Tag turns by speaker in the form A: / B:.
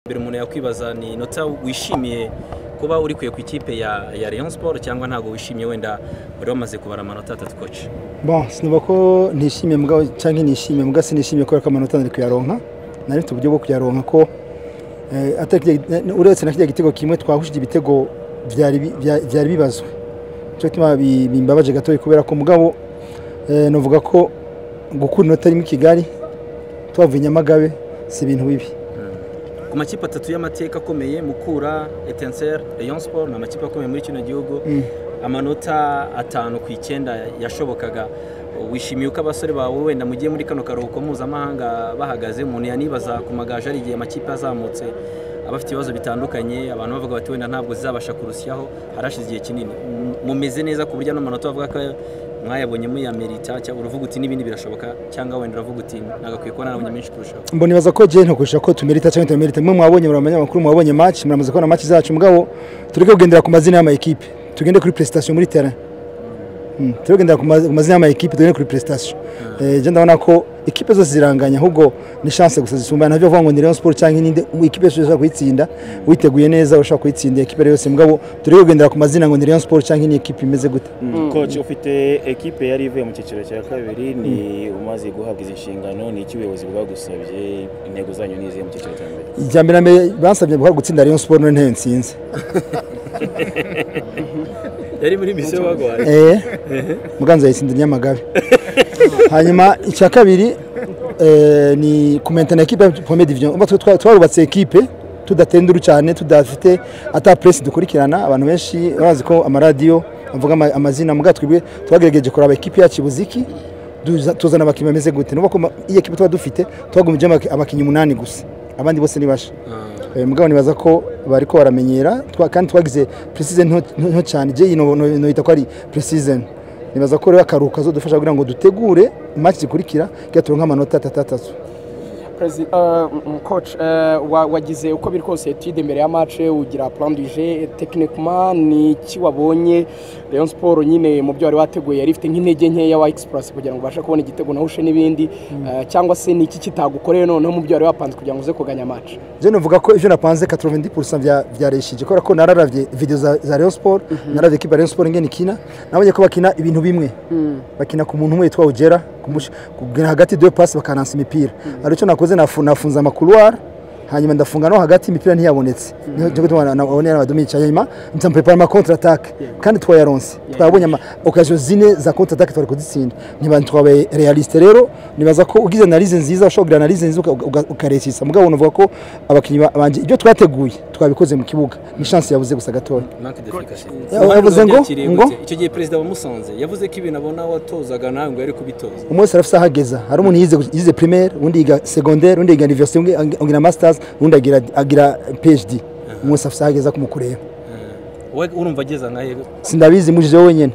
A: mbere umuntu yakwibaza ni inota wishimiye kuba uri kuye ku ikipe ya ya Rayon Sport cyangwa ntabwo wishimiye wenda wari wamaze kubara amanota atatu koci
B: bon sinuba ko nishimiye mbwa cyangwa nishimiye mbwa sinishimiye kubera ko amanota nari kuyaronka nari mfite uburyo bwo kuyaronka ko eh, atari kirya- uretse na kiriya gitego kimwe twahushije ibitego byari bi- bya- byari bibazwe cyo gituma bi- bimbabaje gato kubera ko mugabo eh, navuga ko gukura inota rimwe i Kigali tubavuye i Nyamagabe si ibintu bibi
A: ku makipe atatu y'amateka akomeye Mukura Etincelle Rayon Sport ni amakipe akomeye muri kino gihugu
B: Mm.
A: amanota atanu ku icyenda yashobokaga wishimiye uko abasore bawe wenda mugiye muri kano karuhuko mpuzamahanga bahagaze umuntu yanibaza ku magaje ari igihe amakipe azamutse aba afite ibibazo bitandukanye abantu bavuga bati wenda ntabwo zizabasha kurusyaho harashize igihe kinini M- mumeze neza ku buryo n'amanota bavuga ko mwayabonye muyamerita cyangwa uravuga uti n'ibindi birashoboka cyangwa wenda uravuga uti nagakwiye kuba narabonye menshi kurushaho
B: mbona ibaza ko jene kurusha ko tumerita cyangwa tutamerita mwe mwabonye muri abanyamakuru mwabonye match muramaze kubona match zacu mugabo tureke kugendera ku mazina y'amayikipe tugende kuri prestation muri terrain Mm, tureke kugendera ku ma- ku mazina y'amayikipe tugende kuri prestation Eh, je ndabona ko ikipe zose ziranganya ahubwo ni chance gusa zisumbana ntabyo bavuga ngo ni Rayon Sport cyangwa ininde ikipe yose ushaka kuyitsinda witeguye neza ushaka kuyitsinda ikipe yose mugabo tureke kugendera ku mazina ngo ni Rayon Sport cyangwa iyi ikipe imeze gute
C: coach ufite ekipe yari ivuye mu cyiciro cya kabiri ni umaze guhabwa izi nshingano ni iki ubuyobozi bwagusabye intego zanyu ni izihe mu cyiciro cya mbere
B: ijya mbere na mbere bansabye guhora gutsinda Rayon Sport none ntayo nsinze
A: yari muri misiyo bagwaye
B: eh muganza yatsinda nyamagabe hanyuma icya kabiri eh, ni kumentana ekipe ya Premier Division Uba twa- twa- twarubatse ekipe tudatenduru cyane tudafite ata press dukurikirana abantu benshi bazi ko amaradiyo avuga ama- amazina muga twebwe twagerageje kuraba ekipe yacu Buziki duza- tuzana abakinnyi bameze gute nuko iyi ekipe tuba dufite twagumije abakinnyi umunani gusa abandi bose ni basha Eh, mugabo nibaza ko bariko baramenyera twa- kandi twagize pre-season nto nto cyane je ino noita ko ari pre-season nibaza ko rero akaruhuka azodufasha kugira ngo dutegure match zikurikira kugira turonke amanota atatu atatu
D: Perezi- eh, mm, coach eh, wa- wagize uko biri kose etude mbere ya match ugira plan du jeu techniquement ni iki wabonye Rayon Sport nyine mu byo wari wateguye yari ifite nk'intege nkeya wa Express kugira ngo ubashe kubona igitego nawe ushe n'ibindi eh, cyangwa se ni iki kitagukoreye noneho mu byo wari wapanze kugira ngo uze kuganya match
B: je novuga ko ivyo napanze 90% vya vyareshije kubera ko nararavye video za, za Rayon Sport naravye ekipa ya Rayon Sport ngene ikina nabonye ko bakina ibintu bimwe bakina ku muntu umwe yitwa Ugera kumusha- kugena hagati deux passes bakanansa imipira ari cyo nakoze nafu- nafunze amakuruwari hanyuma ndafunga no hagati imipira ntiyabonetse niho cyo gutuma nabonera abadomica hanyuma ntamprepare ma contre attaque kandi twayaronse twabonye ama occasion zine za contre attaque twari kuzitsinda niba twabaye realiste rero nibaza ko ugize analyse nziza ushobora kugira analyse nziza uka- uka- ukaresisa mugabo navuga ko abakinnyi ba- banje ibyo twateguye twabikoze mu kibuga ni chance yabuze gusa gatoya
A: manque d'efficacité
B: Yavuze ngo- ngo?
A: icyo gihe perezida wa musanze yavuze ko ibintu abona watozaga nawe ngo yari kubitoza
B: umwe wese arafite aho ageza hari umuntu yize, yize primaire undi yiga secondaire undi yiga university undi agira masters undi agira, agira phd umwe wese afite aho ageza kumukureba
A: wowe urumva ageza nkahe
B: sindabizi mujije wenyine